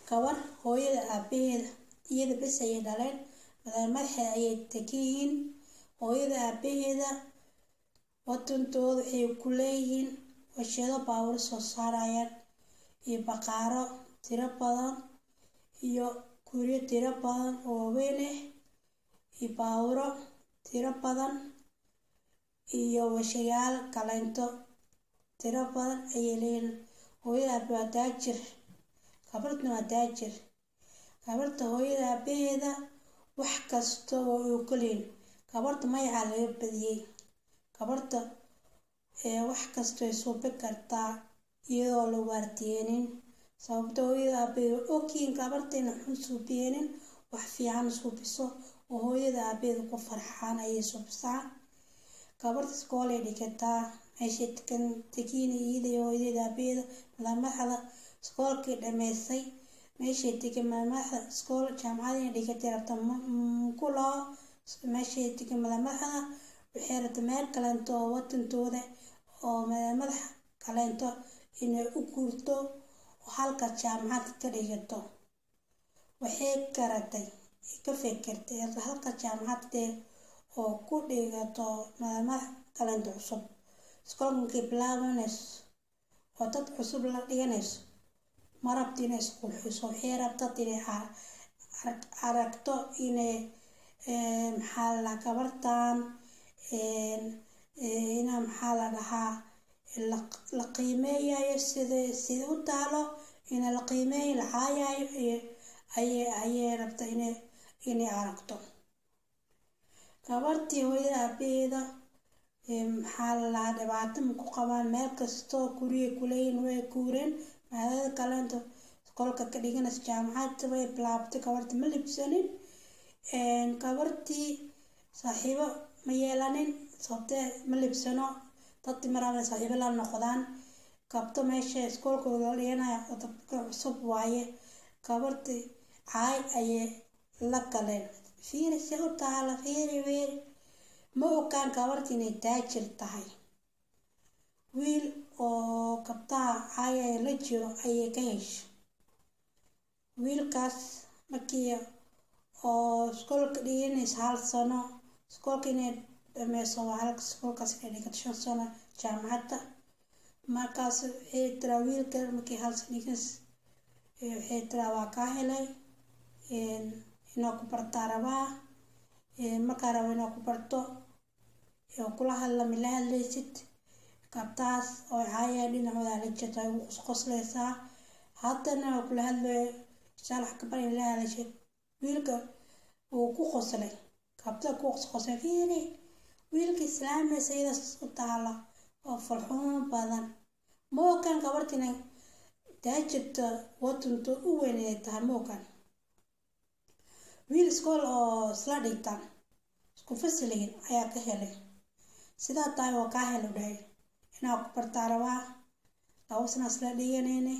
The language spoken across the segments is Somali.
gabar hooyada aabaheeda iyada bes ayay dhaleen magaalo madaxeeda ayay tegiyihiin hooyada aabaheeda wadantooda waxay ku leeyihiin warshado baawur soo saarayaan iyo baqaaro tiro badan iyo guryo tiro badan oo waaweyn ah iyo baawuro tiro badan iyo washayaal kaleento tiro badan ayay leeyihiin hooyada aabe waa daajir gabadhna waa daajir gabadha hooyada aabaheeda wax kasta oo uu kaleyn gabadha magacaa laga badiyey gabadha wax kasta way suubi kartaa iyadoo la waardiyeenin sababta hooyada aabaheed waa ogyihiin gabadha ina xun suubiyeenin wax fiican suubiso oo hooyada aabaheeda ku farxaan ayay suubisaa gabadha iskoolay dhigataa meeshay tegan tegiin iyada iyo hooyada aabaheeda malamaxda iskoolkii dhameysay meeshay tegay malamaxda iskool jaamacadina dhigatay rabta ku laho meeshay tegay malamaxda waxay rabta meel kaleento oo wadantooda oo madaxa kaleento inay u guurto oo halka jaamacad ka dhigato waxay garatay ka fekertay halka jaamacadee oo ku dhigato madax kaleento cusub iskoolkankay bilaabanayso oo dad cusub la dhiganayso ma rabta inay isqurxiso waxay rabtad inay aragto inay maxaa la dhahaa gabartan ina maxaa la dhahaa la qiimeeyayo sida sida u taalo ina la qiimeeyo la caayayo ayay ayay rabta inay inay aragto gabartii hooyada aabaheeda maxaa la dhahaa dhibaato ma ku qabaan meel kastoo guriyay kuleeyihin way guureen maadada kaleento iskoolka ka dhiganaysa jaamacadda way bilaabtay gabarta ma libsanin gabartii saaxiibo ma yeelanin sababtee ma libsano dadii maraba saaxiibo la noqdaan gabto meesha iskoolkooda la dhiganaya oo dadka cusub waaye gabartii caay ayay la galeen fiiri si u taala fiiri fiiri ma ogaan gabartii inay daajir tahay wiil oo gabtaha caayaya la jiro ayay ka heshay wiilkaas markii oo iskoolka dhiganaysa hal sano iskoolka inay dhameyso waa halka iskoolkaas inay dhigato shan sano jaamacadda markaas waxay tiraa wiilka markii hal sano dhiganaysa waxay tiraa waa kaa helay inaa ku bartaa rabaa markaa rabo inaa ku barto oo kula hadla ma la hadlaysid gabtaas oo caaya dhinacooda la jirta ay ugu qosqosleysaa haddana waa kula hadlayo saalax gabar in la hadashid wiilka wuu ku qoslay gabta ku qosqoslay fiiri wiilka islaamaysa iyadaas u taala oo farxuun badan ma ogaan gabartina daajirta wadanto u weyn inay tahay ma ogaan wiil iskool oo isla dhigtaan isku fasilihin ayaa ka helay sidaa tahay oo kaa helo dhahay inaa ku bartaa rabaa laba sana isla dhiganayne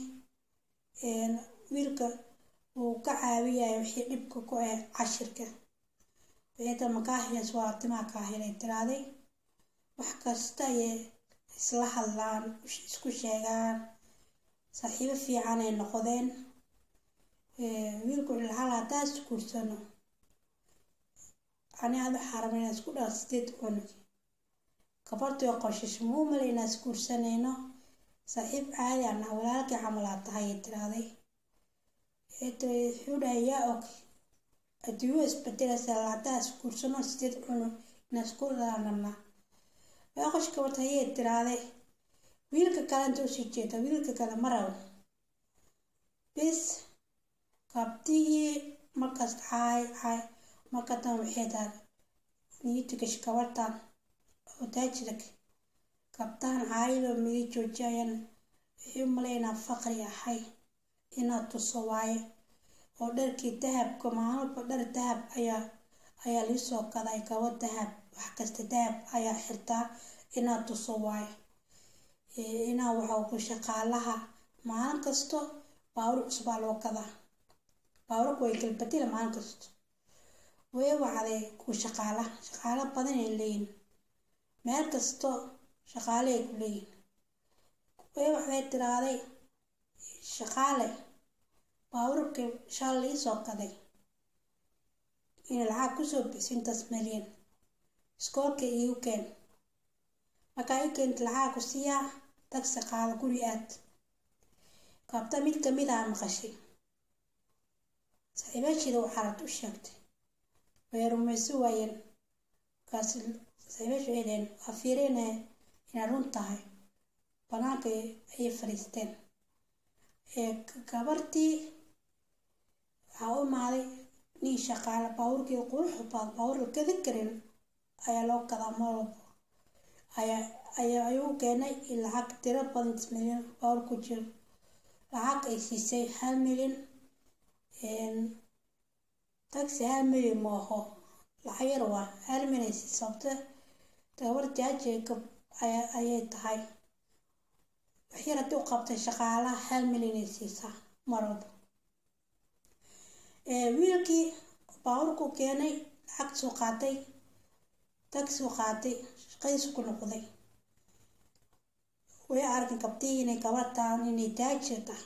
wiilka wuu ka caawiyaya wixii dhibka ku ah cashirka wixii ta makaa helayso waa artimaa kaa helay tiraaday wax kasta ayay isla hadlaan isku sheegaan saaxiibo fiican ay noqdeen wiilku wuxuu lahaa haddaa is guursano ani aad waxaa rabaa inaan isku dhala sideed cunug gabadhii oo qoshisho muu malay inaan is guursanayno saaxiib caadi aan ah walaalkii camalaa tahay ay tiraaday wuxuu dhahay yaa og adduunyo isbedelaysa haddaa is guursano sideed cunug inaan isku dhalaan rabnaa waa qosh gabadh hayay tiraaday wiilka kale inta usii jeeda wiilka kale ma rabo bis gabdihii markaas caay caay marka dan waxay tahay niyitigash gabadhan oo daajirak gabdahan caayadoo miga joojiyayaan waxay u malaynaa faqri ahay inaad tuso waayo oo dharkii dahabka maalmalba dhar dahab ayaa ayaa liisoo gaday gabo dahab wax kasta dahab ayaa xirtaa inaad tuso waayo inaa waxaa ku shaqaalaha maalin kasto baawur cusubaa loo gadaa baawurka way galbadila maalin kasto way wacday ku shaqaala shaqaalo badan ay leeyihin meel kasto shaqaale ay ku leeyihin way waxday tiraaday shaqaale baawur baabuurkii shaal iisoo gaday in lacag kusoo bixiso intaas malyan iskoolka iigu keen markaa i keenta lacag ku siiyaa tagsi qaada guri aad kabta mid kamid aa maqashay saaxiibaasheeda waxaa rad u sheegtay way rumayso waayeen markaas saaxiibaasha waxay dhaheen waa fiirinaya inay run tahay banaanka ayay fadhiisteen gabartii waxaa u imaaday nin shaqaale baabuurkii quruxda badan baabuur la gadi karin ayaa loo gadaa malwalbo ayaa ayaa ayuu keenay in lacag tiro badan milyan baabuur ku jiro lacag ay siisay hal milyan taxi hal milyan ma aho lacag yar waa hal milyan ay siisay sababta gabar jaaji ayay tahay waxyar haddii u qabtay shaqaalaha hal milyan ay siisaa marwalba wiilkii baabuurku keenay lacag soo qaatay taxi u qaatay shaqadiisu ku noqday way arkan kabtii inay gabartaan inay daajir tahay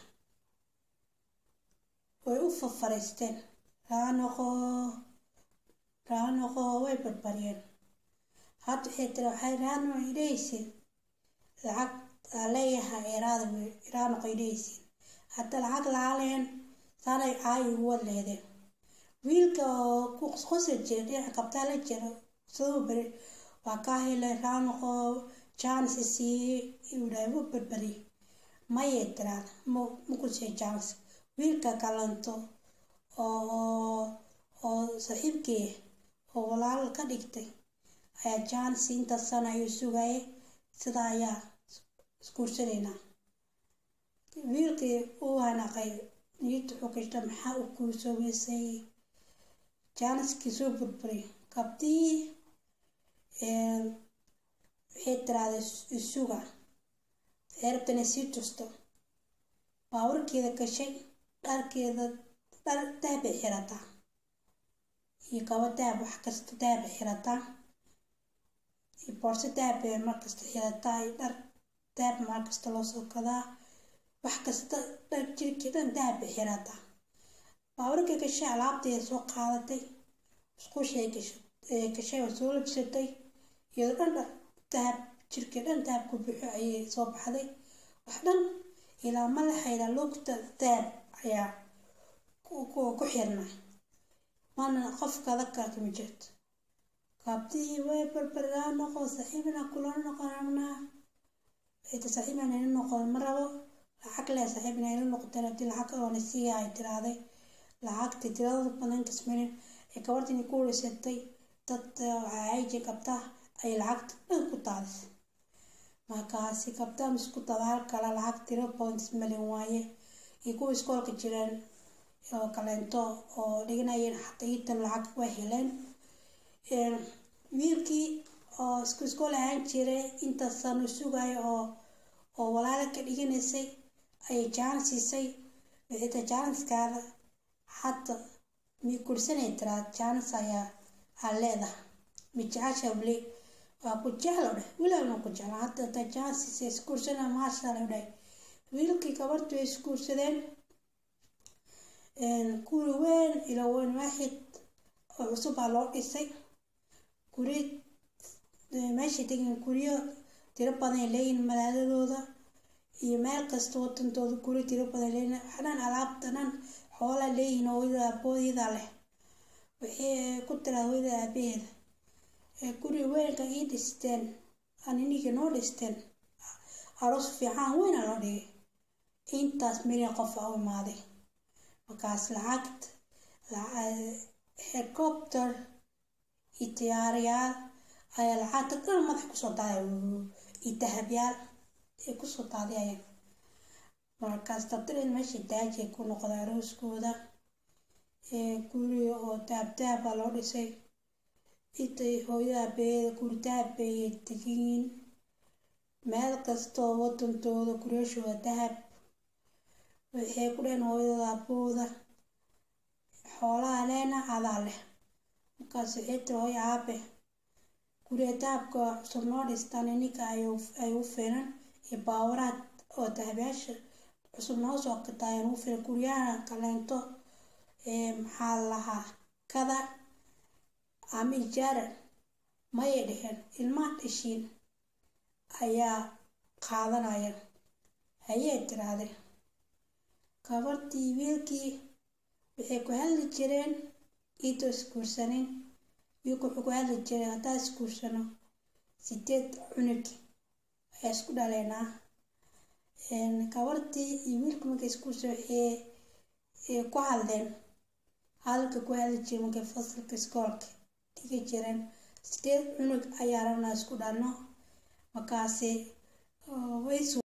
way u fafariisteen raanoqo raanoqo way barbariyeen hadda waxay tiri waxay raano idhaysiin lacag aa leeyahay eraada raanoqo idhaysiin hadda lacag laaleen saanay caayi ugu wad leedeen wiilka oo ku qosi jira dhinaca kabtaa la jira siduu beri waa kaa helay raanoqo jaanis isiiyey inuu dhahay u berberi mayay tiraan makusii jaanis wiilka kalanto oo oo saaxiibkii oo walaal ka dhigtay ayaa jaanis inta sana ayuu sugayay sidaa ayaa isguursanaynaa wiilkii uu hanaqay niyadda wuxuu kashta maxaa u guursoobeysay jaaniskii soo burburay kabtii waxay tiraahday isuga waxay rabta inay sii tusto baaburkeeda gashay dharkeeda dhar dahabay xirataa iyo kabo dahab wax kasta dahabay xirataa iyo boorso dahabbay markasta xirataa iyo dhar dahab markasta loo soo gadaa wax kasta dhar jirkii dhan dahabbay xirataa baaburkii gashay alaabteeda soo qaadatay musquushay gashay oo soo labsatay iyadoo dhan dhan dahab jirkii dhan dahab ku buuxo ayay soo baxday wax dhan ilaa madaxayda lugta dahab ayaa ku xirnay mana qof kada karta ma jirto gaabtihii way barbaraa noqo saaxiibna kula noqon rabnaa waxayta saaxiibna ina noqon ma rabo lacag leh saaxiibna ina noqoteen haddii lacag oona siiya ay tiraaday lacagta tirada badan intas milyan ee gabartini ku wareysatay dad waxaa ayji qabtaa ay lacagta dhan ku daadisay markaasi kabtaa misku dabaal kala lacag tiro points milyan waaye iyo kuwa iskoolka jireen oo kaleento oo dhiganayeen xataa iitan lacag way heleen wiilkii oo isku iskool ahaan jiray intaas sano sugayo oo oo walaala ka dhiganaysay ayay jaanis siisay wixita jaaniskaada hadda mi kursanay tiraa jaanis ayaa aa leedahay mi jecesha weli waa ku jeclo dheh wiilaalna ku jecla hadda ta jaanis iskuursana maashaalla dheh wiilkii gabartu ay iskuursadeen guri weyn ilo weyn waaxid oo cusub baa loo dhisay guri meeshay tegin guryo tiro badan ay leeyihin magaaladooda iyo meel kasta wadantooda guri tiro badan leeyihin waxdhan alaabta dhan xoola leeyihin hooyada aabooyada leh waxay ku tiraa hooyada aabaheeda guri weynka ii dhisteen aniniga noo dhisteen aroos fiican weyna loo dhigay intaas milyan qof aa u imaaday markaas lacagta helicopter iyo diyaarayaal ayaa lacagta dhan madax kusoo daaday iyo dahabyaal ay kusoo daadiyayeen markaas dabdareed meesha daajay ku noqday arooskooda guri oo dahab dahab baa loo dhisay intay hooyada abeeyada guri dahab bayay tegiin meel kastoo wadantooda guriyashooda dahab waxay ku dheheen hooyadooda abooda xoolaha leena adaa leh markaas waxay tiri hooyo aabe guriga dahabka cusub noo dhistaan ininka ay u fiinan iyo baawaraad oo dahabyaasha cusub noo soo qitaayeen u fira guryahan kaleento maxaa lahaa kada ama ijaara mayay dheheen ilmaha dhashiin ayaa qaadanaya hayee tirahdeen gabartii wiilkii waxay ku hadli jireen iitoo isguursanin wiilku wuxuu ku hadli jiray haddaa isguursano sideed cunug ayaa isku dhaleynaa gabartii iyo wiilku markay isguursa waxay ku hadleen hadalka ku hadli jiray markay fasalka iskoolka dhigi jireen sideed cunug ayaa rabnaa isku dhalno markaasi way